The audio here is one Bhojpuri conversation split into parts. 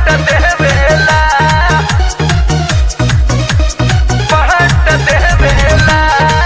पहट देवेला पहट देवेला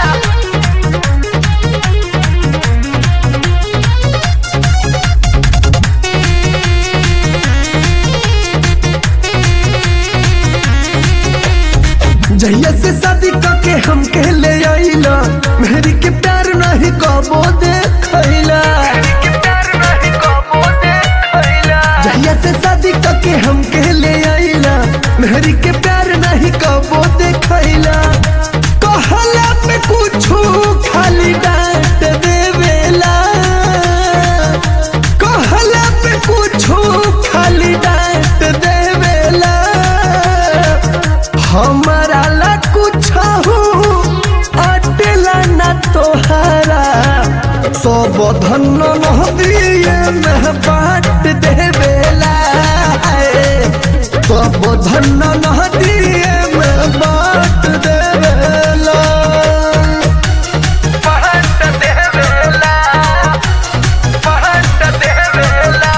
जहिया से शादी करके हमके ले आइला मेहरी के प्यार नहीं कबो देखैला कि प्यार नहीं कबो देखैला जहिया से शादी करके हमके ले आइला मेहरी के प्यार नहीं कबो देखैला कहला पे कुछू खाली डांट देवेला कहला पे कुछू खाली डांट देवेला हमारा ला कुछ अटला न तोहारा सब धन नदिए में बांट देवेला सब धन नदिए में बांट देवेला पहट देवेला पहट देवेला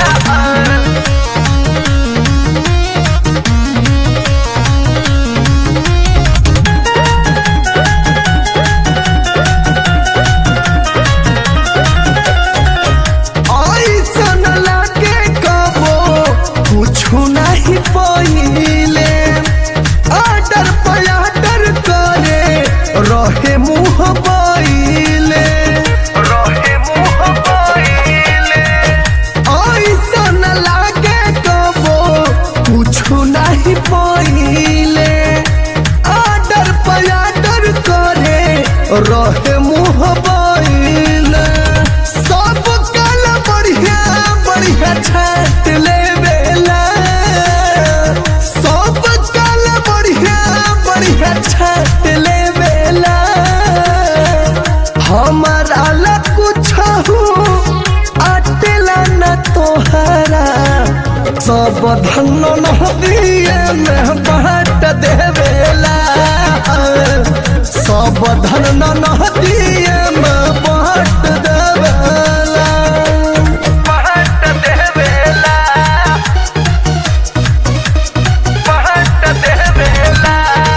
ऐसन लागे कबो कुछु नहीं पहिले आडर पयाडर करे रहे मुँह बैले रहे मुँह पहिले ऐसन लागे कबो कुछु नहीं पहिले आडर पयाडर करे रहे मुँह बैले सब कल बढ़िया बढ़िया छाट लेवेला सब कल बढ़िया बढ़िया छाट लेवेला हमारा ला कुछ अटला न तोहरा सब धन नदिए में बांट देवेला सब धन नदिए में बांट देवेला पहट देवेला पहट देवेला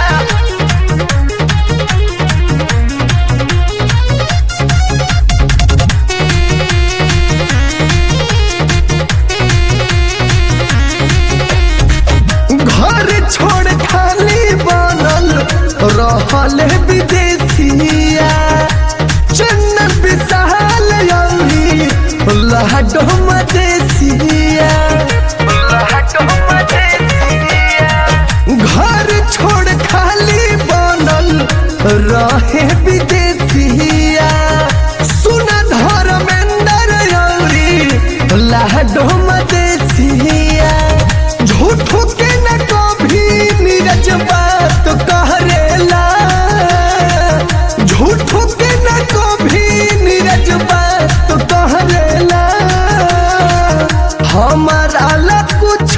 घर छोड़ खाली बनल रहल विदेशिया चन्न विशाल यौरी लहडो मदेशिया लहटो मदेसिया घर छोड़ खाली बनल रहे विदेशिया सुन धर्मेंद्र यौरी लहडो मदेशिया झूठो के न कभी नीरज बात करेला झूठो के न कभी नीरज बात करेला हमारा ला कुछ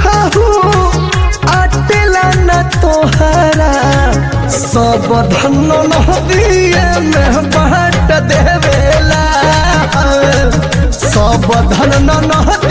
अटला न तोहरा सब धन नदिए में बांट देवेला सब धन नदिए